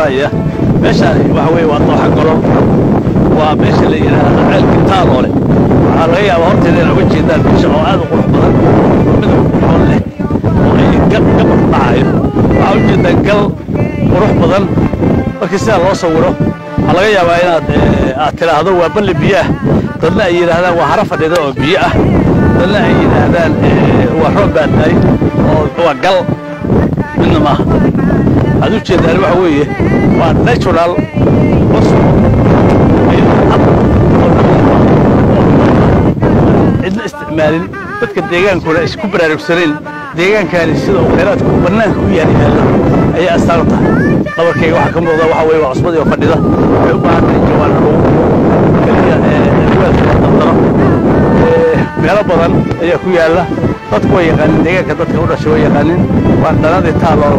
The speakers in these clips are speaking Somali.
garanaya meeshaan waxa weeye waa dooxa golol waa meesha la yidhaahdo ceelka taaloole waxaa laga yaabaa horteeda inay uga jeedaan meesha oo aad u qurux badan oo midab qurxoon leh oo ay gab gabar dhacayo waxaa u jeedaa gal qurux badan markii sidaa loo sawiro waxaa laga yaabaa inaad aad tidhaahdo waa balli biyo ah dadna ay yidhaahdaan waa haro fadhida oo biyo ah dadna ay yidhaahdaan waa roob baa tahay oo waa gal midna maaha waxaad u jeedaan waxa weeye waa natural cidna isticmaalin dadka deegaankuna isku baraarugsanayn deegaankani sida uu khayraadku bannaanka u yaal yaalla ayay astaan u tahay dhabarkayga waxaa ka muuqda waxa weeye waa cusbadii oo fadhida waxay u baahan tahay jawaan lagu keliya riwaadka la dardaro meelo badan ayaa ku yaalla dadku way yaqaanin deegaanka dadka u dhashay way yaqaanin waa dhanadii taaloolo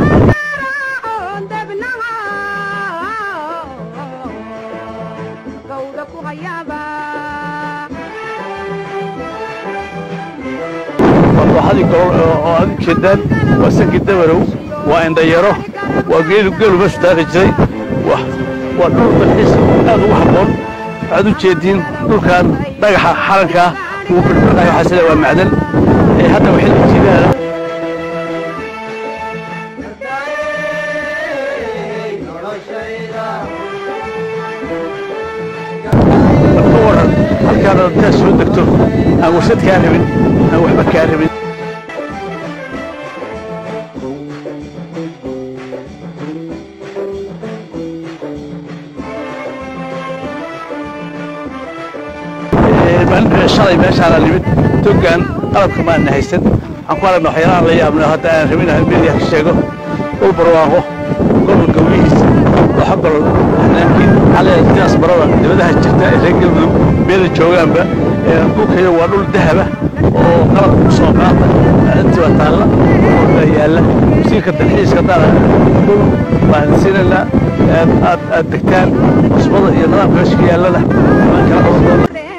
dooxadii golol oo aad u jeedaan waa sankii dabarow waa indhayaro waa geelu geelu meeshu daaqi jiray waa dhul dalxiis aad ugu habboon waxaad u jeediin dhulkan dhagaxa xarankaa wuu birbirqayo waxaa sida waa macdan ee hadda waxay la jiidaana ka waran halkaana intaad soo degto aan warshad kaa rabin aan waxba kaa rabin shalay meeshaana nimid togaan qalabka maana haysan waxaan ku aragna waxyaalahan la yaabna hadda aan rabin aan media ka sheego dhul barwaaqo gobol gawlihiisa dooxo golol hanaankii xalee diyaas barada dibadaha jirta ee reer galmudug meela joogaanba dhulkayo waa dhul dahaba oo qalabka ku soo qaata intii waa taalla baa yaalla wasiirka dalxiiska dara dhul baan siinaynaa aad aad degtaan cusbada iyo nidaamka meesha ka yaallana waan kala qaban doona